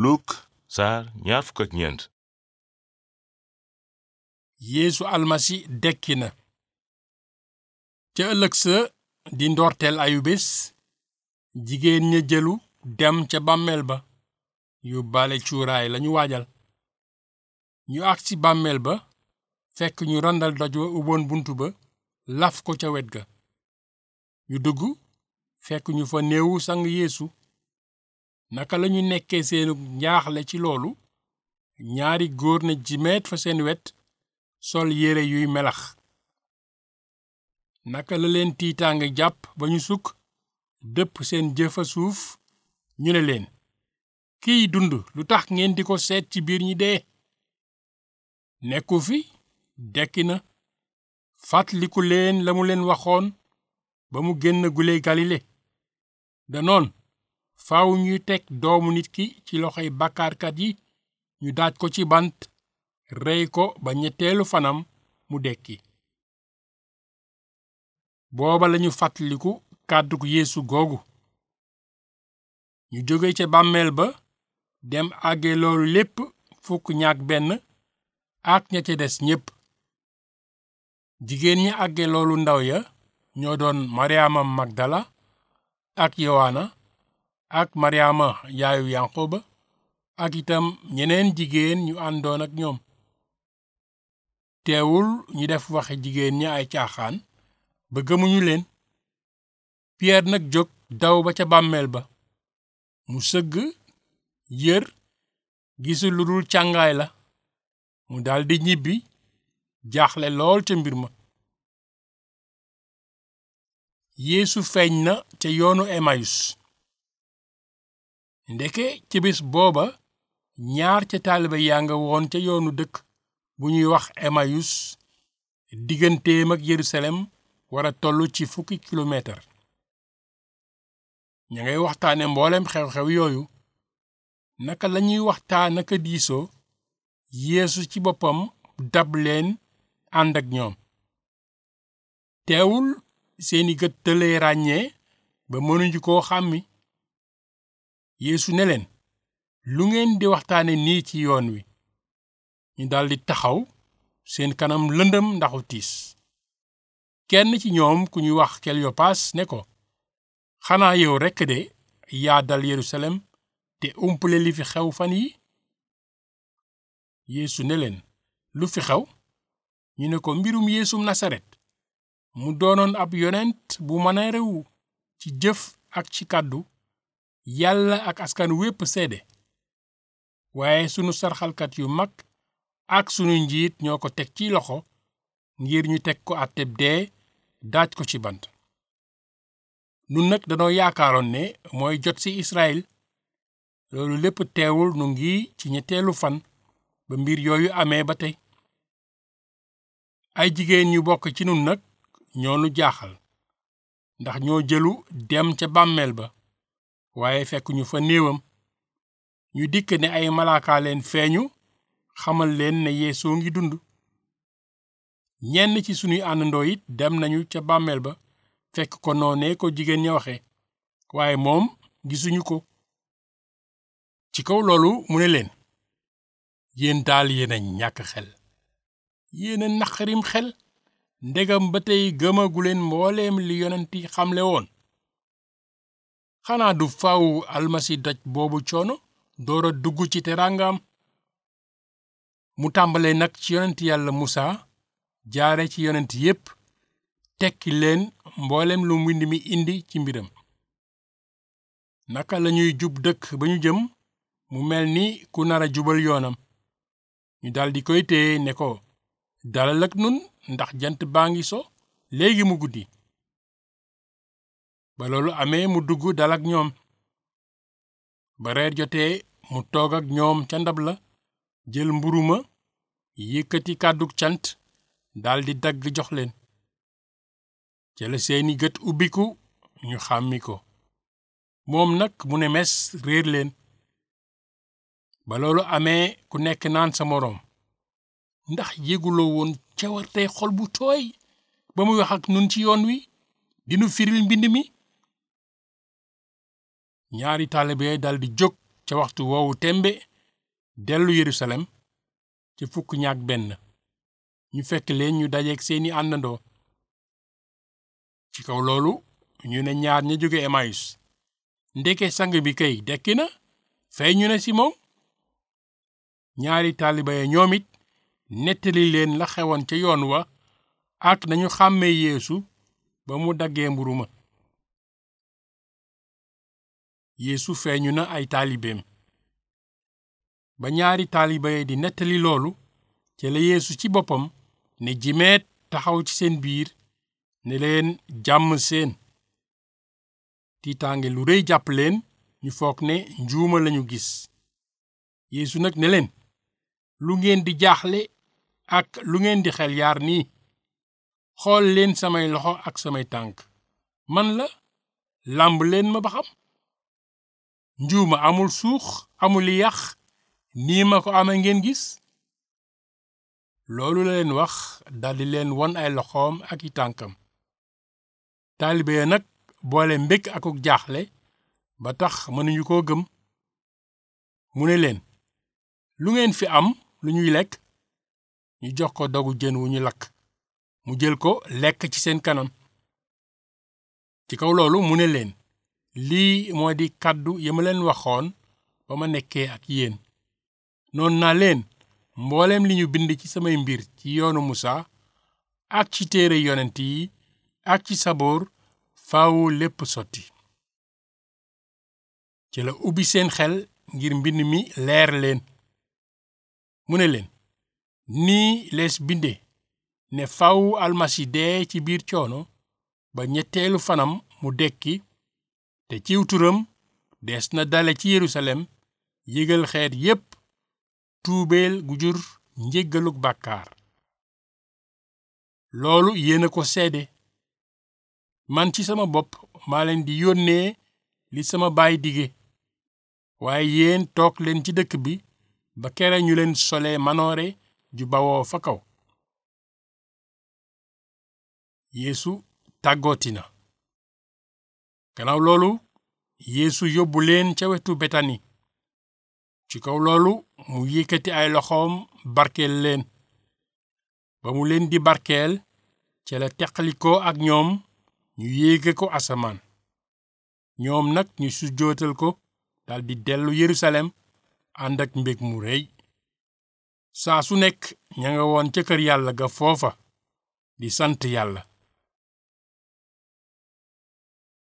Luk saar ñaar fukk ak ñeent yeesu almasi dekki na ca ëllëg sa di ndorteel ayu bés jigéen ña jëlu dem ca bàmmeel ba yóbbaale cuuraay lañu waajal ñu agsi bàmmeel ba fekk ñu randal doj wa uboon bunt ba laf ko ca wet ga ñu dugg fekk ñu fa néewu sang yeesu naka lañu nekkee seenu njaaxle ci loolu ñaari góor ne jimeet fa seen wet sol yére yuy melax naka la leen tiitaange jàpp ba ñu sukk dëpp seen jëfa suuf ñu ne leen kiy dund lu tax ngeen di ko seet ci biir ñi dee nekku fi dekki na fàttaliku leen la mu leen waxoon ba mu génn gule galile danoon faaw ñuy teg doomu nit ki ci loxoy bàkkaarkat yi ñu daaj ko ci bant rey ko ba ñetteelu fanam mu dekki booba lañu fàttaliku kàddug yeesu googu ñu jóge ca bàmmeel ba dem àgge loolu lépp fukk ñaak benn ak ña ca des ñépp jigéen ñi àgge loolu ndaw ya ñoo doon maryaama magdala ak yowaana ak maryaama yaayu yanqoba ak itam ñeneen jigéen ñu àndoon ak ñoom teewul ñu def waxe jigéen ñi ay caaxaan ba gëmuñu leen piyeer nag jóg daw ba ca bàmmeel ba mu sëgg yër gisul lu dul càngaay la mu daldi ñibbi jaaxle lool ca mbir ma yeesu feeñ na ca yoonu emayus ndeke ca bés booba ñaar ca taalibe yaa nga woon ca yoonu dëkk bu ñuy wax emayus digganteem ak yerusalem wara tollu ci fukki kilomètre ña ngay waxtaane mboolem xew-xew yooyu naka lañuy waxtaan naka diisoo yeesu ci boppam dab leen ànd ak ñoom teewul seeni gët tëlee ràññee ba mënuñu koo xàmmi yeesu ne leen lu ngeen di waxtaane nii ci yoon wi ñu daldi taxaw seen kanam lëndëm ndaxu tiis kenn ci ñoom ku ñuy wax kelyopaas ne ko xanaa yow rekk de yaa dal yerusalem te umpale li fi xew fan yi yeesu ne leen lu fi xew ñu ne ko mbirum yeesum nasaret mu doonoon ab yonent bu mën a rewu ci jëf ak ci kàddu yàlla ak askan wépp seede waaye sunu sarxalkat yu mag ak sunu njiit ñoo ko teg ci loxo ngir ñu teg ko àtteb dee daaj ko ci bant nun nag danoo yaakaaroon ne mooy jot ci Israël loolu lépp teewul nu ngi ci ñetteelu fan ba mbir yooyu amee ba tey ay jigéen ñu bokk ci nun nag ñoo nu jaaxal ndax ñoo jëlu dem ca bàmmeel ba waaye fekk ñu fa néewam ñu dikk ne ay malaaka leen feeñu xamal leen ne yeesoo ngi dund ñenn ci sunuy àndandoo it dem nañu ca bàmmeel ba fekk ko noonee ko jigéen ña waxe waaye moom gisuñu ko ci kaw loolu mu ne leen yéen daal yéen a ñàkk xel yéen a naqarim xel ndegam ba tey gëmaguleen mbooleem li yonent yi xamle woon xanaa du faw almasi daj boobu coono door a dugg ci teraangaam mu tàmbale nag ci yonent yàlla musa jaare ci yonent yépp tekki leen mboolem lu mbind mi indi ci mbiram naka lañuy jub dëkk ba ñu jëm mu mel ni ku nara jubal yoonam ñu daldi koy téye ne ko dalal ak nun ndax jant baa ngi so léegi mu guddi ba loolu amee mu dugg dal ak ñoom ba reer jotee mu toog ak ñoom ca ndab la jël mburu ma yëkkati kàddug cant daldi dagg jox leen ca la seeni gët ubbiku ñu xàmmi ko moom nag mu ne mes réer leen ba loolu amee ku nekk naan sa moroom ndax yéguloo woon cawarte xol bu tooy ba muy wax ak nun ci yoon wi dinu firil mbind mi ñaari taalibe daldi jóg ca waxtu woowu tembe dellu Yerusalem ci fukk ñaak benn ñu fekk leen ñu dajeek seeni àndandoo ci kaw loolu ñu ne ñaar ña jóge Emmaüs ndeke sang bi kay dekki na fey ñu ne ci moom ñaari taaliba ya ñoom it nettali leen la xewoon ca yoon wa ak nañu xàmmee Yeesu ba mu daggee mburu ma Yeesu feeñu na ay taalibeem ba ñaari taaliba ya di nettali loolu ca la Yeesu ci boppam ne jimeet taxaw ci seen biir ne leen jàmm seen tiitaange lu rëy jàpp leen ñu foog ne njuuma lañu gis Yeesu nag ne leen lu ngeen di jaaxle ak lu ngeen di xel yaar nii xool leen samay loxo ak samay tànk man la làmb leen ma ba xam njuuma amul suux amul yàq nii ma ko amee ngeen gis loolu la leen wax daldi leen won ay loxoom ak i tànkam taalibe ya nag boole mbég akuk jaaxle ba tax mënuñu koo gëm mu ne leen lu ngeen fi am lu ñuy lekk ñu jox ko dogu jën wu ñu lakk mu jël ko lekk ci seen kanam ci kaw loolu mu ne leen lii moo di kàddu ya ma leen waxoon ba ma nekkee ak yéen noon naa leen mbooleem li ñu bind ci samay mbir ci yoonu Musaa ak ci téere yonent yi ak ci saboor faawu lépp sotti ci la ubbi seen xel ngir mbind mi leer leen mu ne leen nii lees binde ne faawu almasi dee ci biir coono ba ñetteelu fanam mu dekki te ciw turam des na dale ci Yerusalem yégal xeet yépp tuubeel gu jur njéggaluk bàkkaar loolu yéena ko seede man ci sama bopp maa leen di yónnee li sama baay dige waaye yéen toog leen ci dëkk bi ba kere ñu leen sole manoore ju bawoo fa kaw Yeesu tàggooti na gannaaw loolu Yeesu yóbbu leen ca wetu Betani ci kaw loolu mu yëkkati ay loxoom barkeel leen ba mu leen di barkeel ca la teqalikoo ak ñoom ñu yéege ko asamaan ñoom nag ñu sujjootal ko daldi dellu Yerusalem ànd ak mbég mu rëy saa su nekk ña nga woon ca kër yàlla ga foofa di sant yàlla